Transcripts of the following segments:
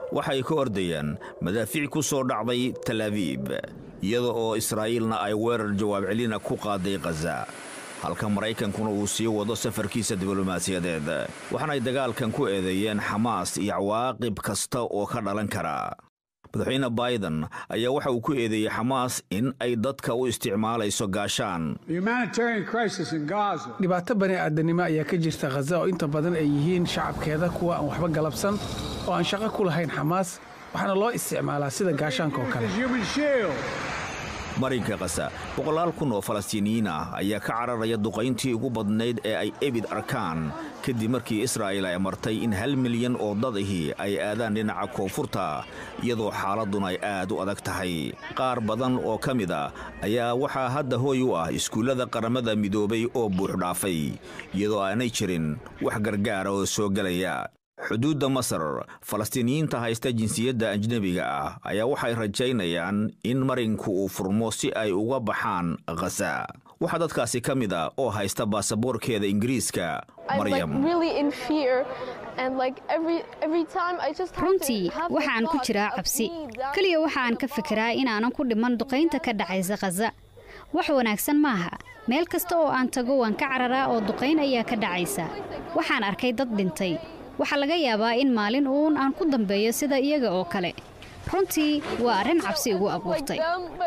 waxay ka ordayaan madaafiic ku soo dhacday tal abiib iyada oo israa'iilna ay weerar jawaab celina ku qaaday khaza halka maraykankuna uu sii wado safarkiisa diblomaasiyadeed waxaanay dagaalkan ku eedeeyeen xamaas iyo cawaaqib kasta oo ka dhalan kara madaxweyne baiden ayaa waxa uu ku eedeeyey xamaas in ay dadka u isticmaalayso gaashaan dhibaato bani aadanimo ayaa ka jirta khaza oo inta badan ay yihiin shacabkeeda kuwa aan waxba galabsan oo aan shaqo ku lahayn xamaas waxaana loo isticmaalaa sida gaashaanka oo kale marinka kasa boqolaal kun oo falastiiniyiin ah ayaa ka cararaya duqayntii ugu badnayd ee ay ebid arkaan kadib markii israa'iil ay amartay in hal milyan oo dadahii ay aadaan dhinaca koonfurta iyadoo xaaladduna ay aad u adag tahay qaar badan oo ka mid a ayaa waxaa hadda hooy u ah iskuullada qaramada midoobay oo buuxdhaafay iyadoo aanay jirin wax gargaara oo soo gelaya xuduudda masar falastiiniyiinta haysta jinsiyadda ajnebiga ah ayaa waxay rajaynayaan in marinku uu furmo si ay uga baxaan khaza waxaa dadkaasi ka mid a oo haysta baasaboorkeeda ingiriiska maryam runtii waxaan ku jiraa cabsi keliya waxaan ka fikiraa inaanan ku dhiman duqaynta ka dhacaysa khaza wax wanaagsan maaha meel kasta oo aan tago waan ka cararaa oo duqayn ayaa ka dhacaysa waxaan arkay dad dhintay waxaa laga yaabaa in maalin uun aan ku dambeeyo sida iyaga oo kale runtii waa arrin cabsi igu abuurtay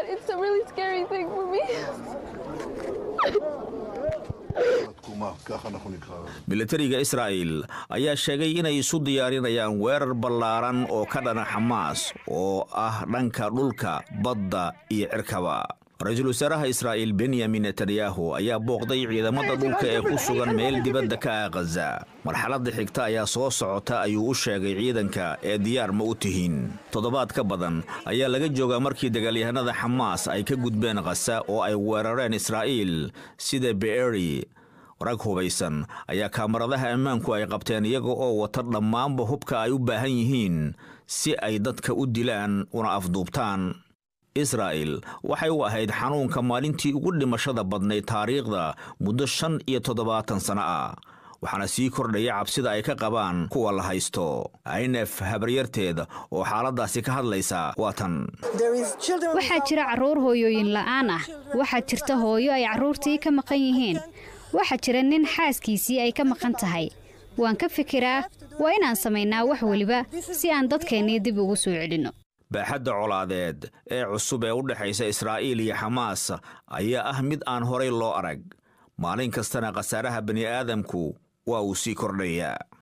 militariga israa'il ayaa sheegay inay isu diyaarinayaan weerar ballaaran oo ka dhana xamaas oo ah dhanka dhulka badda iyo cirkaba ra-iisul wasaaraha israa'iil benyamin netanyahu ayaa booqday ciidamada dhulka ee ku sugan meel dibadda ka ah khaza marxaladda xigta ayaa soo socota ayuu u sheegay ciidanka ee diyaar ma u tihiin toddobaad ka badan ayaa laga joogaa markii dagaalyahanada xamaas ay ka gudbeen khaza oo ay weerareen israa'iil sida beeri rag hubaysan ayaa kaamaradaha ammaanku ay qabteen iyaga oo wata dhammaanba hubka ay u baahan yihiin si ay dadka u dilaan una afduubtaan israa'il waxay u ahayd xanuunka maalintii ugu dhimashada badnayd taariikhda muddo shan iyo toddobaatan sano ah waxaana sii kordhaya cabsida ay ka qabaan kuwa la haysto aynef habaryarteed oo xaaladdaasi ka hadlaysa waa tan waxaa jira carruur hooyooyin la'aan ah waxaa jirta hooyo ay carruurtii ka maqan yihiin waxaa jira nin xaaskiisii ay ka maqan tahay waan ka fikiraa waa inaan samaynaa wax weliba si aan dadkeennii dib ugu soo celinno baaxadda colaadeed ee cusub ee u dhexaysa israa'iil iyo xamaas ayaa ah mid aan horay loo arag maalin kastana khasaaraha bani'aadamku waa uu sii kordhayaa